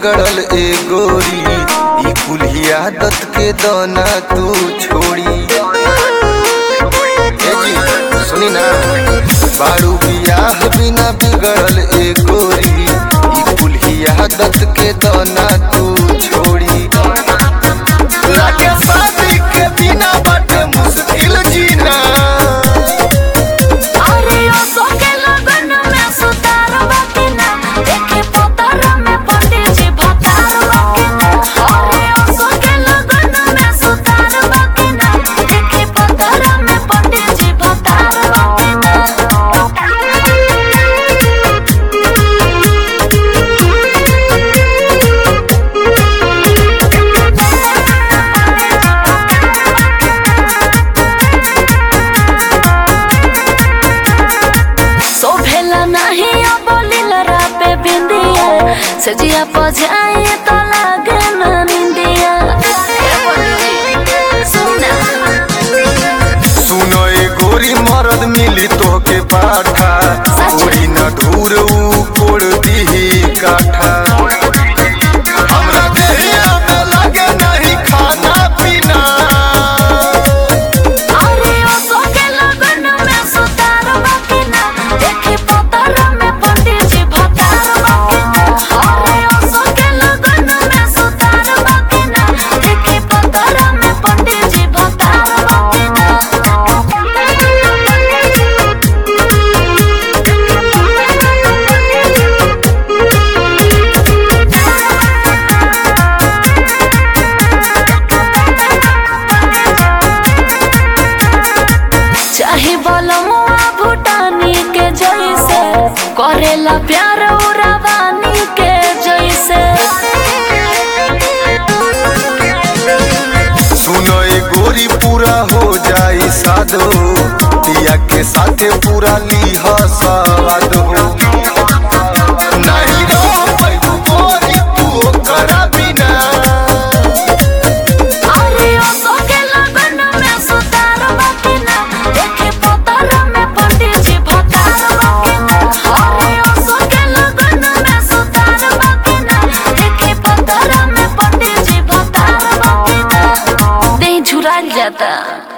बिगड़ल ए गोरी ई कुल्ही आदत के दाना तू छोड़ी ए जी सुनी ना बारू बियाह बिना बिगड़ल ए गोरी ई कुल्ही आदत के दाना तू छोड़ी लागे शादी के बिना बाटे मुश्किल जीना अरे ओ सोके लगन में सुतार बाकिना देखे पोतर में पंडित जी भतार बाकिना अरे ओ सोके लगन में सुतार बाकिना देखे पोतर में पंडित जी भतार सोभेला नहीं अब लीलरा पे बिंदिया सजिया पजाए तो लागे ना निंदिया सुना सुनो ए गोरी मरद मिली तोहके पाठा सच। उड़ी न धूर ऊ कोड़ दीही काठा हमरा देहिया में लगे नहीं खाना पीना अरे ओ सोके लगन में सुतार बाकिना देखे पोतर में पंडित जी भतार बाकिना अरे ओ सोके लगन में सुतार बाकिना देखे पोतर में पंडित जी भतार चाहे बलमुआ भूटानी के जैसे करेला प्यार उरावानी के जैसे सुनो ए गोरी पूरा हो जाई साधो पिया के साथे पूरा लीह सवाद हो नहीं रह पैबू गोरी तू ओकरा बिना अरे ओ सोके लगन में सुतार बाकिना देखे पोतर में पंडित जी भतार बाकिना अरे ओ सोके लगन में सुतार बाकिना देखे पोतर में पंडित जी भतार बाकिना देह झुराल जाता